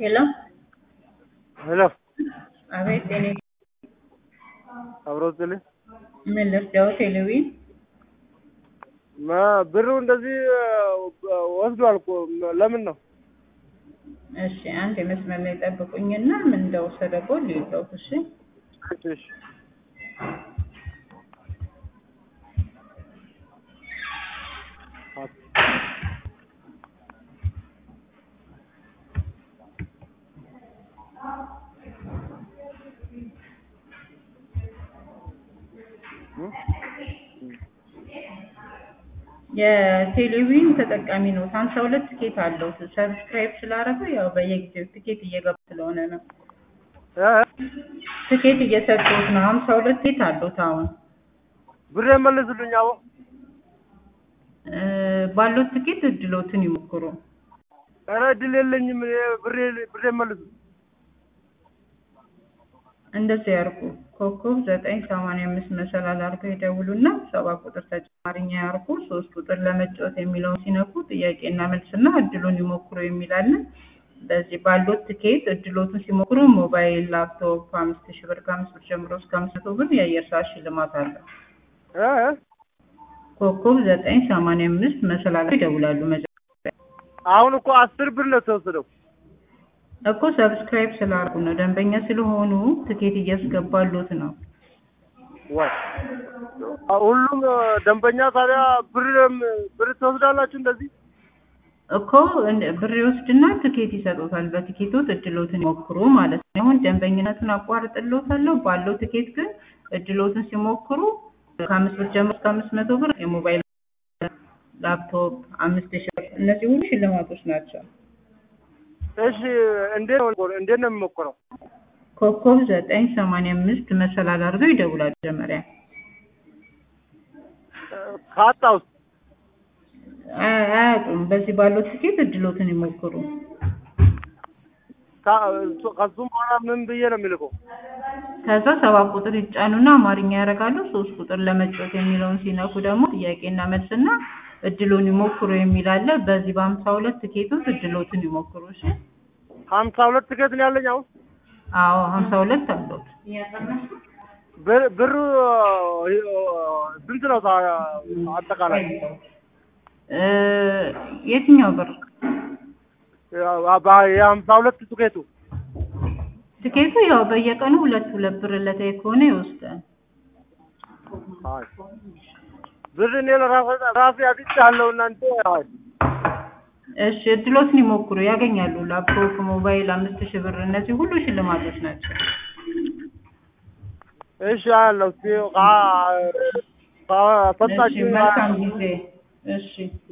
ሄሎ ሄሎ አቤት ጤኔ አብሮ ስል ምን ልርዳው? ቴሌዊ ብሩ እንደዚህ ወስዷል እኮ ለምን ነው? እሺ አንድ የመስመር ላይ ጠብቁኝና ምን እንደወሰደበው ልይዘው። እሺ እሺ እሺ የቴሌቪዥን ተጠቃሚ ነው። ሀምሳ ሁለት ትኬት አለው። ሰብስክራይብ ስላደረገ ያው በየጊዜው ትኬት እየገባ ስለሆነ ነው። እ ትኬት እየሰጡት ነው። ሀምሳ ሁለት ትኬት አሉት አሁን ብር መልስልኝ። አዎ እ ባሉት ትኬት እድሎትን ይሞክሩ። ኧረ እድል የለኝም። እኔ ብሬ ብሬ መልስ እንደዚህ ያርጉ። ኮከብ ዘጠኝ ሰማንያ አምስት መሰላል አድርገው ይደውሉና ሰባት ቁጥር ተጨማሪኛ ያርጉ። ሶስት ቁጥር ለመጫወት የሚለውን ሲነኩ ጥያቄና መልስና እድሉን ይሞክሩ የሚላለን። በዚህ ባሉት ትኬት እድሎቱን ሲሞክሩ ሞባይል፣ ላፕቶፕ አምስት ሺህ ብር ከአምስት ብር ጀምሮ እስከ አምስት መቶ ብር የአየር ሰዓት ሽልማት አለ። እ ኮከብ ዘጠኝ ሰማንያ አምስት መሰላል አድርገው ይደውላሉ። መጀመሪያ አሁን እኮ አስር ብር ነው የተወሰደው። እኮ ሰብስክራይብ ስላደረጉ ነው። ደንበኛ ስለሆኑ ትኬት እያስገባሉት ነው። ወይ ሁሉም ደንበኛ ታዲያ ብር ብር ትወስዳላችሁ እንደዚህ? እኮ እንደ- ብር ይወስድና ትኬት ይሰጡታል። በትኬቶት እድሎትን ይሞክሩ ማለት ነው። አሁን ደንበኝነቱን አቋርጥሎታለሁ ባለው ትኬት ግን እድሎትን ሲሞክሩ ከአምስት ብር ጀምሮ እስከ አምስት መቶ ብር የሞባይል ላፕቶፕ አምስት ሺህ ብር እነዚህ ሁሉ ሽልማቶች ናቸው። እሺ እንዴት ነው እንዴት ነው የሚሞክረው? ኮከብ ዘጠኝ ሰማንያ አምስት መሰላል አድርገው ይደውላሉ። መጀመሪያ ካጣውስ አያ- አያጡም። በዚህ ባለው ትኬት እድሎትን ይሞክሩ። ከሱም በኋላ ምን ብዬ ነው የሚልከው? ከዛ ሰባት ቁጥር ይጫኑና አማርኛ ያደርጋሉ። ሶስት ቁጥር ለመጫወት የሚለውን ሲነኩ ደግሞ ጥያቄና መልስና እድሉን ይሞክሩ የሚል አለ። በዚህ በሀምሳ ሁለት ትኬቶች እድሎትን ይሞክሩ። እሺ። ሀምሳ ሁለት ትኬት ነው ያለኝ አሁን። አዎ ሀምሳ ሁለት አሉት። ብር ብሩ ስንት ነው ታ- አጠቃላይ? እ የትኛው ብር የሀምሳ ሁለት ትኬቱ ትኬቱ ያው በየቀኑ ሁለት ሁለት ብር ዕለታዊ ከሆነ ይወስዳል። አይ ብር እኔ ለራሴ ራሴ አግኝቻለሁ። እናንተ አይ እሺ እድሎትን ይሞክሩ ያገኛሉ። ላፕቶፕ፣ ሞባይል አምስት ሺህ ብር እነዚህ ሁሉ ሽልማቶች ናቸው። እሺ አለው ሲ እሺ ሰጣችሁ መልካም ጊዜ። እሺ